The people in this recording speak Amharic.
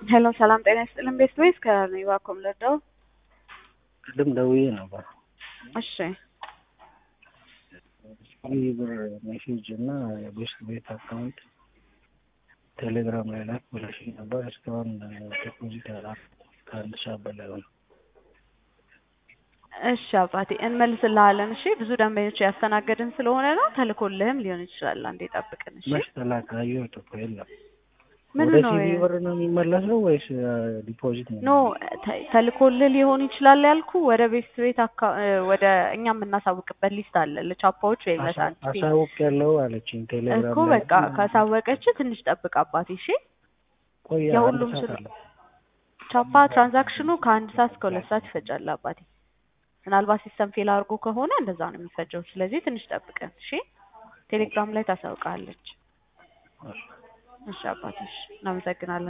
ሄሎ ሰላም ጤና ይስጥልን ቤስት ወይስ ከኒዋኮም ልርዳው? ቅድም ደውዬ ነበር። እሺ ይህ ብር ሜሴጅ እና የቤስት ቤት አካውንት ቴሌግራም ላይ ላክ ብለሽኝ ነበር። እስካሁን ዲፖዚት ያላ ከአንድ ሰዓት በላይ ሆነ። እሺ አባቴ እንመልስልሃለን። እሺ ብዙ ደንበኞች ያስተናገድን ስለሆነ ነው። ተልኮልህም ሊሆን ይችላል። አንዴ ጠብቅን። እሺ መች ተላከ? አየሁት እኮ የለም። ምን ወደ ነው ሲቪ ብር ነው የሚመለሰው ወይስ ዲፖዚት ነው? ኖ ተ- ተልኮልህ ሊሆን ይችላል ያልኩ ወደ ቤት ቤት አካ- ወደ እኛ የምናሳውቅበት ሊስት አለ ለቻፓዎች ወይ ለሳንቲም አሳውቅ ያለው አለችኝ ቴሌግራም እኮ ላይ። በቃ ካሳወቀች ትንሽ ጠብቅ አባቴ። እሺ ቆይ የሁሉም አንድ ሰዓት ስለ- አለ። ቻፓ ትራንዛክሽኑ ከአንድ ሰዓት እስከ ሁለት ሰዓት ይፈጃል አባቴ። ምናልባት ሲስተም ፌል አድርጎ ከሆነ እንደዛ ነው የሚፈጀው። ስለዚህ ትንሽ ጠብቀን እሺ። ቴሌግራም ላይ ታሳውቃለች። እሺ። እሺ አባቴ፣ እሺ እናመሰግናለን።